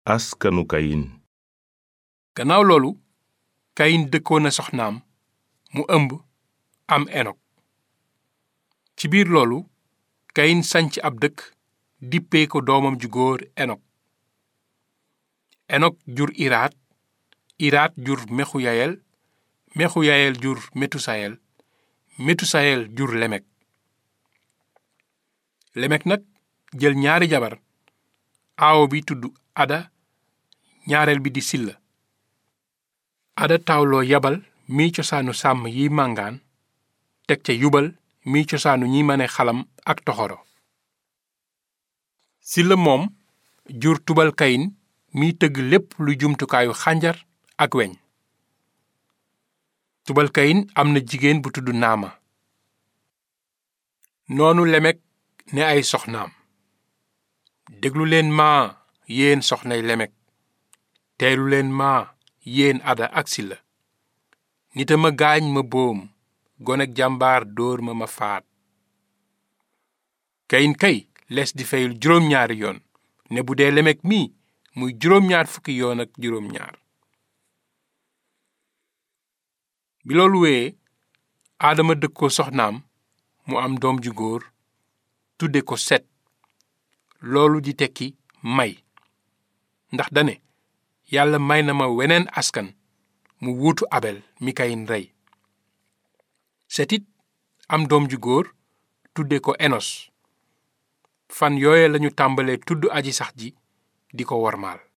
askanu kayin gannaaw loolu kayin dëkkoon na soxnaam mu ëmb am enok ci biir loolu kayin sanc ab dëkk dippee ko doomam ju góor enok enok jur iraat iraat jur mexuyayel mexuyayel jur metusayel metusayel jur lemek lemek nag jël ñaari jabar aawo bi tudd ada ñaareel bi di silla ada taawloo yabal miy cosaanu sàmm yi màngaan teg ca yubal miy cosaanu ñi mane xalam ak toxoro silla moom jur tubal kayin miy tëgg lépp lu jumtukaayu xànjar ak weñ tubal kayin am na jigéen bu tudd naama noonu lemek ne ay soxnaam déglu leen maa yéen soxnay lemek teelu leen maa yéen ada ak silla nita ma gaañ ma boom gonek jàmbaar dóor ma ma faat kayin kay les di fayul juróom-ñaari yoon ne bu dee lemek mii muy juróom-ñaar fukki yoon ak juróom-ñaar bi loolu wéyee aadama dëkkoo soxnaam mu am doom ju góor tudde ko set loolu di tekki may ndax dane yàlla may na ma weneen askan mu wuutu abel mi kayin rey setit am doom ju góor tudde ko enos fan yooye lañu tàmbalee tudd aji sax ji di ko wormaal